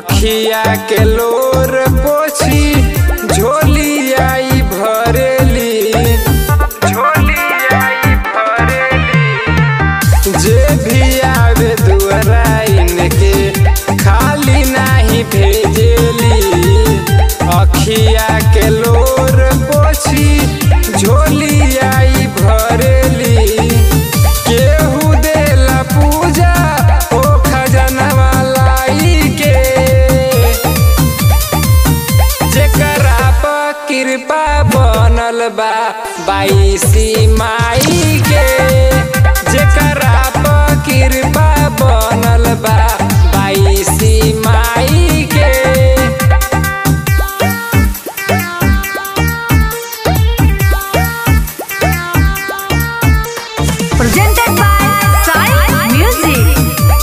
अखिया के लोर पोछी झोली आई भरेली झोली आई भरेली जे भी आवे दुआरा इनके खाली नाही भेजेली अखिया के लोर पोछी झोली आई भरेली केहू देला पूजा ओ खजनवा लाई के जेकरा पर कृपा बनल बा बाईसी माई के जेकरा पर कृपा बनल बा बाईसी माई के Presented by Sai Music.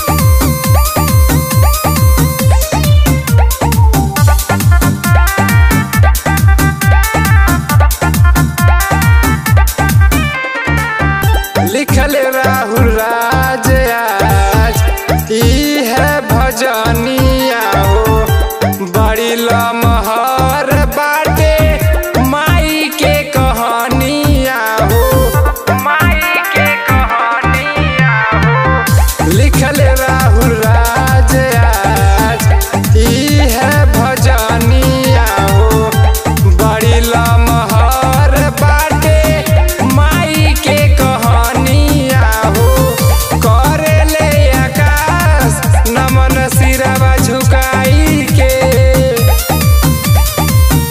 लिखल राहुल राज आज ई है भजनिया हो बड़ी लमहर बाटे माई के कहानिया हो माई के कहानिया हो लिखल राहुल राज आज ई है भजनिया हो बड़ी लमहर बाटे माई के कहानिया हो करेले आकाश नमन सिरवा झुकाई के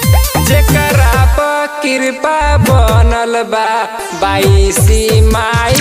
जेकरा पर कृपा बनल बा बाईसी माई